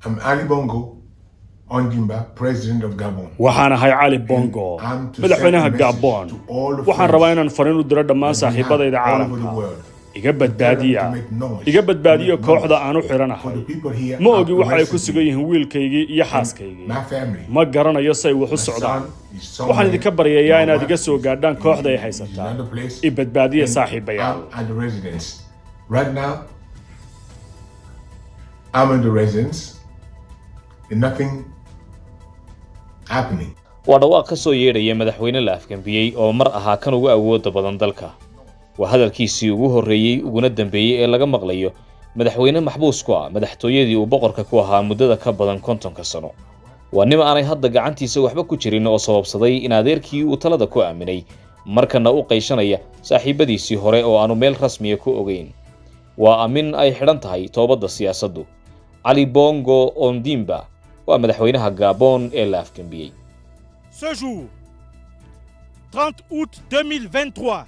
I'm Ali Bongo Ondimba, President of Gabon. waxaan ahay cali bongo I'm to madaxweynaha send a message gabon to all the waxaan friends rabaa inaan fariin u diro dhammaan that we have saaxiibadayda all over the caalamka world. iga badbaadiya To make noise, iga to badbaadiyo make kooxda noise aan u for xidhanahay the people here ma are ogi waxa ay ku arrested sugan me. yihiin wiilkaygii iyo xaaskaygii My family. ma garanayo say wax u My socdaan son is waxaan somewhere idinka baryayaa in inaad iga Rwanda, soo gaadhaan kooxda ay in haysataan another place, i badbaadiya and saaxiibayaal I'm at the residence. Right now, I'm in the residence, and nothing happening. waa dhawaaq ka soo yeedhaya madaxweyne la afgambiyey oo mar ahaa kan ugu awooda badan dalka waa hadalkiisii ugu horreeyey uguna dambeeyey ee laga maqlayo madaxweyne maxbuus ku ah madaxtooyadii uu boqorka ku ahaa muddada ka badan kontonka sano waa nin aanay hadda gacantiisa waxba ku jirin oo sababsaday in adeerkii uu talada ku aaminay markana u qayshanaya saaxiibadiisii hore oo aanu meel rasmiya ku ogeyn waa amin ay xidhan tahay toobadda siyaasaddu cali bongo ondimba waa madaxweynaha gabon ee la afgambiyey Ce jour, 30 août 2023,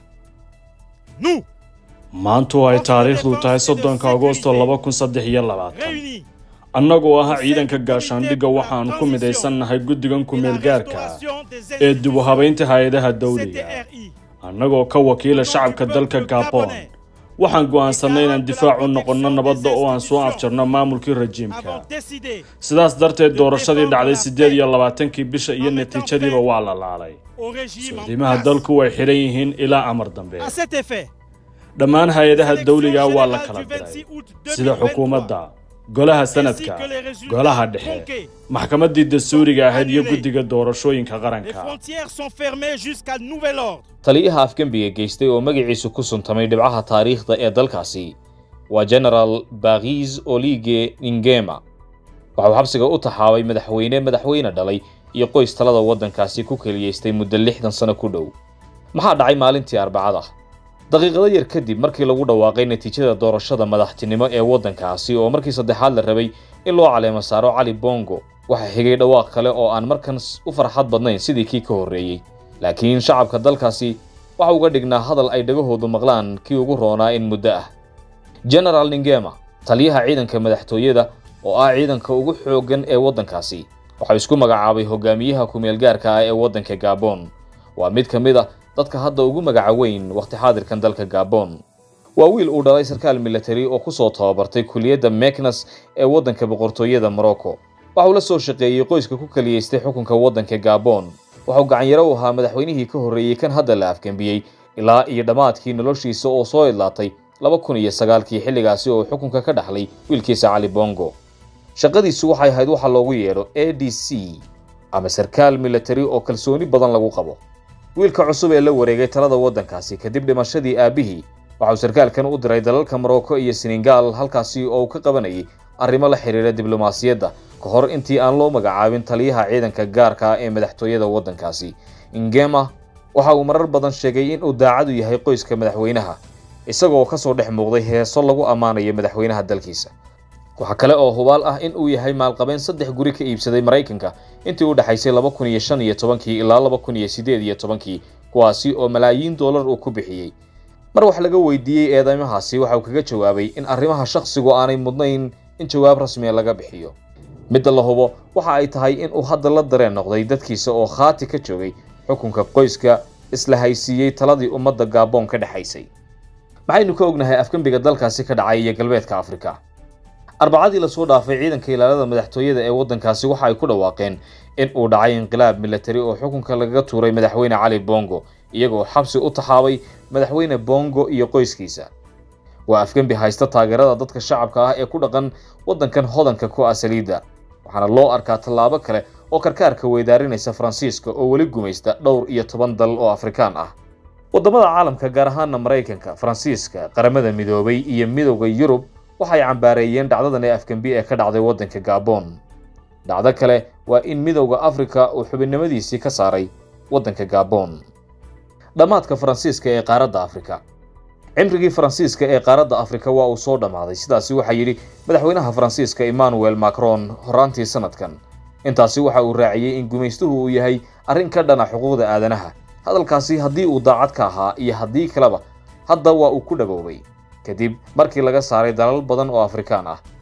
nous, maantu ay taariikhdu tahay soddonka agosto laba kun saddex iyo labaatan réunis annagoo ah ciidanka gaashaandhigga waxaan ku midaysannahay guddigan et la ku-meelgaarka restauration des ee dib u habaynta hay-adaha dawliga CTRI, annagoo ka wakiila shacabka dalka gabon waxaan go'aansannay inaan difaac u noqonno nabadda oo aan soo afjarno maamulkii rajiimka avons décidé sidaas darteed doorashadii dhacday siddeed iyo labaatankii bisha iyo natiijadiiba waa la laalay au régime en soodimaha place. dalku way xidhan yihiin ilaa amar dambe À cet effet, dhammaan hay-adaha l'élection dawliga waa la générale kala du diray 26 août sida 2023, xukuumadda golaha sanadka ainsi que les résultats golaha dhexe tronqués. maxkamaddii dastuuriga ahayd iyo Annulé. guddiga doorashooyinka Les qaranka frontières sont fermées jusqu'à nouvel ordre. taliyaha afgembiga geystay oo magaciisu ku suntamay dhibcaha taariikhda ee dalkaasi waa genaraal bakiis olige ingema waxa uu xabsiga u taxaabay madaxweyne madaxweyne dhalay iyo qoys talada waddankaasi ku keliyaystay muddo lixdan sano ku dhow maxaa dhacay maalintii arbacada daqiiqado yar kadib markii lagu dhawaaqay natiijada doorashada madaxtinimo ee waddankaasi oo markii saddexaad la rabay in loo caleemo saaro cali bongo waxaa xigay dhawaaq kale oo aan markan u farxad badnayn sidii kii ka horreeyey laakiin shacabka dalkaasi waxa uga dhignaa hadal ay dhagahoodu maqlaan kii ugu roonaa in muddo ah genaraal ningema taliyaha ciidanka madaxtooyada oo ah ciidanka ugu xooggan ee waddankaasi waxaa isku magacaabay hogaamiyaha ku-meelgaarka ah ee waddanka gabon waa mid ka mid a dadka hadda ugu magaca weyn wakhti xaadirkan dalka gabon waa wiil uu dhalay sarkaal militari oo ku soo tababartay kuliyadda meknas ee waddanka boqortooyada morocco waxa uu la soo shaqeeyey qoyska ku kaliyaystay xukunka waddanka gabon waxauu gacanyaro u ahaa madaxweynihii ka horreeyey kan hadda la afgambiyey ilaa iyo dhammaadkii noloshiisa oo soo idlaatay laba kun iyo sagaalkii xilligaasi oo uu xukunka ka dhaxlay wiilkiisa cali bongo shaqadiisu waxay ahayd waxa loogu yeedho a d c ama sarkaal militari oo kalsooni badan lagu qabo wiilka cusub ee la wareegay talada waddankaasi kadib dhimashadii aabbihii waxa uu sarkaalkan u diray dalalka morocco iyo senegal halkaasi oo uu ka qabanayay arrimo la xiriira diblomaasiyadda ka hor intii aan loo magacaabin taliyaha ciidanka gaarka ah ee madaxtooyada waddankaasi ingema waxa uu marar badan sheegay in uu daacadu yahay qoyska madaxweynaha isagoo ka soo dhex muuqday heeso lagu ammaanayo madaxweynaha dalkiisa waxaa kale oo hubaal ah in uu yahay maalqabeen saddex guri ka iibsaday maraykanka intii u dhexaysay laba kun iyo shan iyo tobankii ilaa laba kun iyo siddeed iyo tobankii kuwaasi oo malaayiin doolar uu ku bixiyey mar wax laga weydiiyey eedeymahaasi waxa uu kaga jawaabay in arrimaha shakhsigu aanay mudnayn in jawaab rasmiya laga bixiyo midda la hubo waxa ay tahay in uu hadda la dareen noqday dadkiisa oo khaati ka joogay xukunka qoyska isla haysiiyey taladii ummadda gabon ka dhexaysay maxaynu ka ognahay afgembiga dalkaasi ka dhacay iyo galbeedka afrika arbacadii lasoo dhaafay ciidanka ilaalada madaxtooyada ee waddankaasi waxa ay ku dhawaaqeen in uu dhacay inqilaab militari oo xukunka lagaga tuuray madaxweyne cali bongo iyagoo xabsi u taxaabay madaxweyne bongo iyo qoyskiisa waa afgembi haysta taageerada dadka shacabka ah ee ku dhaqan waddankan hodanka ku ah saliidda waxaana loo arkaa tallaabo kale oo karkaarka weydaarinaysa faransiiska oo weli gumaysta dhowr iyo toban dal oo afrikaan ah waddamada caalamka gaar ahaana maraykanka faransiiska qaramada midoobay iyo midowda yurub waxay cambaareeyeen dhacdadan ee afgembi ee ka dhacday waddanka gabon dhacdo kale waa in midowda afrika uu xubinnimadiisii ka saaray waddanka gabon dhammaadka faransiiska ee qaaradda afrika cimrigii faransiiska ee qaaradda afrika waa uu soo dhammaaday sidaasi waxaa yidhi madaxweynaha faransiiska emmanuel macron horaantii sanadkan intaasi waxa uu raaciyey in gumaystuhu uu yahay arrin ka dhana xuquuqda aadanaha hadalkaasi haddii uu daacad ka ahaa iyo haddii kaleba hadda waa uu ku dhaboobay kadib markii laga saaray dalal badan oo afrikaan ah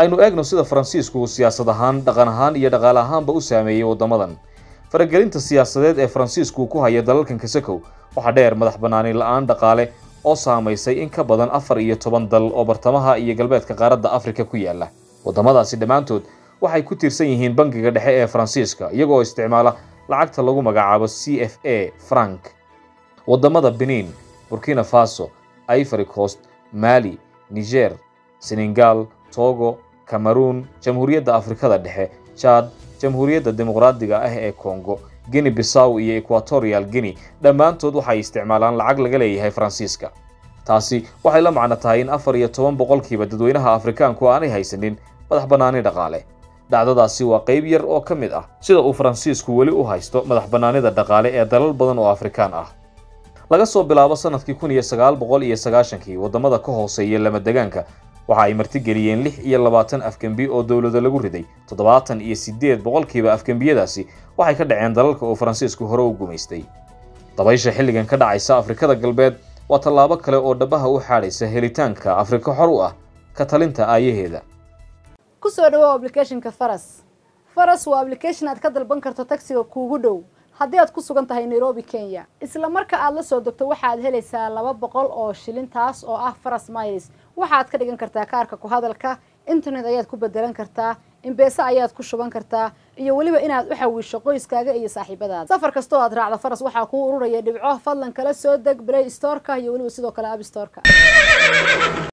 aynu eegno sida faransiisku uu siyaasad ahaan dhaqan ahaan iyo dhaqaale ahaanba u saameeyey waddamadan faragelinta siyaasadeed ee faransiisku ku haya dalalkan kasakow waxaa dheer madax bannaani la-aan dhaqaale oo saamaysay in ka badan afar iyo toban dal oo bartamaha iyo galbeedka qaaradda afrika ku yaala waddamadaasi dhammaantood waxay ku tiirsan yihiin bangiga dhexe ee faransiiska iyagoo isticmaala lacagta lagu magacaabo c f a frank waddamada benin burkina faso ivory coast mali niger senegal togo cameroon jamhuuriyadda afrikada dhexe jad jamhuuriyadda dimuqraadiga ah ee congo guinea bissaw iyo equatorial guinea dhammaantood waxay isticmaalaan lacag laga leeyahay faransiiska taasi waxay la macno tahay in afar iyo toban boqolkiiba dadweynaha afrikaanku aanay haysanin madax bannaani dhaqaale dhacdadaasi waa qayb yar oo ka mid ah sida uu faransiisku weli u haysto madax bannaanida dhaqaale ee dalal badan oo afrikaan ah laga soo bilaabo sanadkii kun iyo sagaal boqol iyo sagaashankii waddamada ka hooseeya lama degaanka waxa ay martigeliyeen lix iyo labaatan afgembi oo dowlada lagu riday toddobaatan iyo siddeed boqolkiiba afgembiyadaasi waxay ka dhaceen dalalka oo faransiisku hore u gumaystay dabaysha xilligan ka dhacaysa afrikada galbeed waa tallaabo kale oo dhabaha u xaadhaysa helitaanka afrika xor u ah ka talinta aayaheeda kusoo dhawow applicationka faras faras waa application aad ka dalban karto tagsiga kuugu dhow haddii aad ku sugan tahay nairobi kenya isla marka aad la soo degto waxaad helaysaa laba boqol oo shilin taas oo ah faras miles waxaad ka dhigan kartaa kaarka ku hadalka internet ayaad ku bedelan kartaa imbeese ayaad ku shuban kartaa iyo weliba inaad u xawiisho qoyskaaga iyo saaxiibadaada safar kastoo aad raacdo faras waxaa kuu ururaya dhibco fadlan kala soo deg play storeka iyo weliba sidoo kale app storeka